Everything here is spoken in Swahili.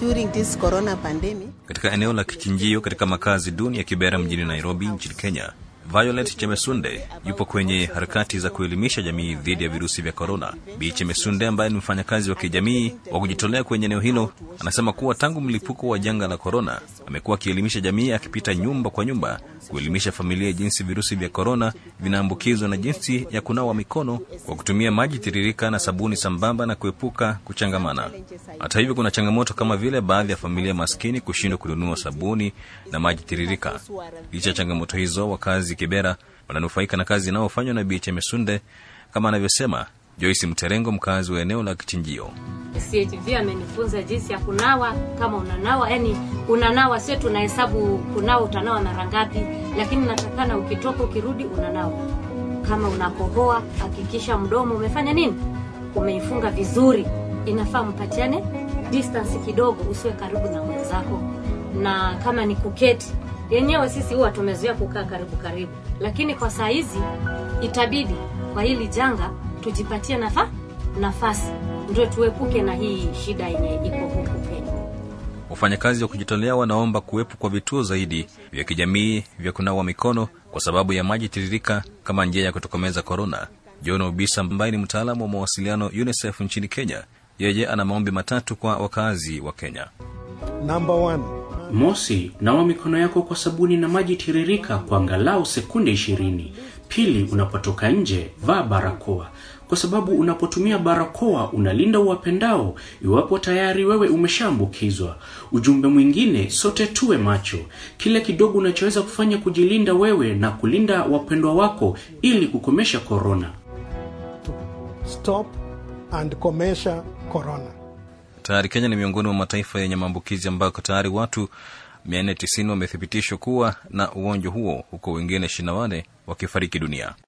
during this corona pandemic. Katika eneo la kichinjio katika makazi duni ya Kibera mjini Nairobi nchini Kenya, Violet Chemesunde yupo kwenye harakati za kuelimisha jamii dhidi ya virusi vya korona. Bi Chemesunde ambaye ni mfanyakazi wa kijamii wa kujitolea kwenye eneo hilo anasema kuwa tangu mlipuko wa janga la korona amekuwa akielimisha jamii, akipita nyumba kwa nyumba kuelimisha familia jinsi virusi vya korona vinaambukizwa na jinsi ya kunawa mikono kwa kutumia maji tiririka na sabuni sambamba na kuepuka kuchangamana. Hata hivyo, kuna changamoto kama vile baadhi ya familia maskini kushindwa kununua sabuni na maji tiririka. Licha ya changamoto hizo, wakazi Kibera wananufaika na kazi inayofanywa na Bi Chemesunde kama anavyosema Joyce Mterengo, mkazi wa eneo la Kichinjio. CHV amenifunza jinsi ya kunawa. Kama unanawa, yani unanawa, sio tunahesabu kunawa, utanawa mara ngapi, lakini natakana ukitoka ukirudi unanawa. Kama unakohoa, hakikisha mdomo umefanya nini, umeifunga vizuri. Inafaa mpatiane distance kidogo, usiwe karibu na mwenzako. Na kama ni kuketi, yenyewe sisi huwa tumezoea kukaa karibu karibu, lakini kwa saa hizi itabidi kwa hili janga tujipatie nafa nafasi ndio tuepuke na hii shida yenye iko huku Kenya. Wafanyakazi wa kujitolea wanaomba kuwepo kwa vituo zaidi vya kijamii vya kunawa mikono kwa sababu ya maji tiririka kama njia ya kutokomeza korona. John Obisa ambaye ni mtaalamu wa mawasiliano UNICEF nchini Kenya, yeye ana maombi matatu kwa wakazi wa Kenya. Number one, Mosi, nawa mikono yako kwa sabuni na maji tiririka kwa angalau sekunde ishirini. Pili, unapotoka nje vaa barakoa, kwa sababu unapotumia barakoa unalinda uwapendao iwapo tayari wewe umeshaambukizwa. Ujumbe mwingine, sote tuwe macho, kile kidogo unachoweza kufanya kujilinda wewe na kulinda wapendwa wako ili kukomesha korona. stop and komesha corona. Tayari Kenya ni miongoni mwa mataifa yenye maambukizi ambako tayari watu 490 wamethibitishwa kuwa na ugonjwa huo, huko wengine 24 wakifariki dunia.